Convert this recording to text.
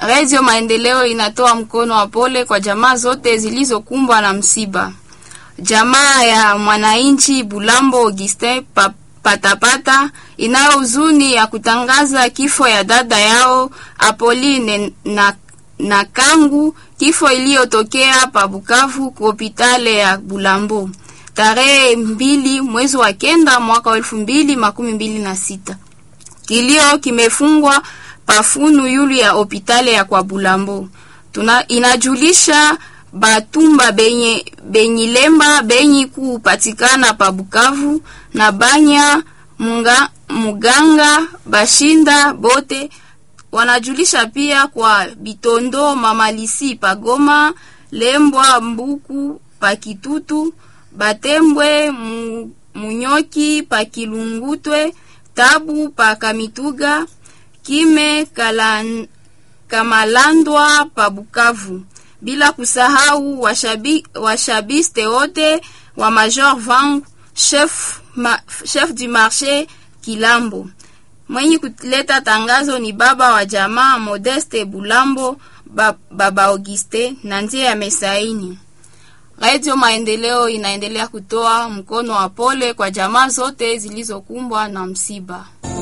Radio Maendeleo inatoa mkono wa pole kwa jamaa zote zilizokumbwa na msiba. Jamaa ya mwananchi Bulambo Augustin pa, Patapata inayo huzuni ya kutangaza kifo ya dada yao Apolline na, na Kangu, kifo iliyotokea pa Bukavu kwa hospitali ya Bulambo tarehe mbili mwezi wa kenda mwaka wa elfu mbili makumi mbili na sita. Kilio kimefungwa pafunu yulu ya hospitali ya kwa Bulambo. Tuna, inajulisha batumba benye benyilemba benyi kupatikana pa Bukavu na banya munga, muganga bashinda bote wanajulisha pia kwa Bitondo Mamalisi Pagoma Lembwa Mbuku Pakitutu Batembwe mu, Munyoki Pakilungutwe Tabu Pakamituga Kime Kalan, Kamalandwa Pabukavu bila kusahau washabi, washabiste wote wa Major Vang chef, ma, chef du marché Kilambo. Mwenye kuleta tangazo ni baba wa jamaa Modeste Bulambo ba, baba Auguste na ndiye amesaini. Radio Maendeleo inaendelea kutoa mkono wa pole kwa jamaa zote zilizokumbwa na msiba.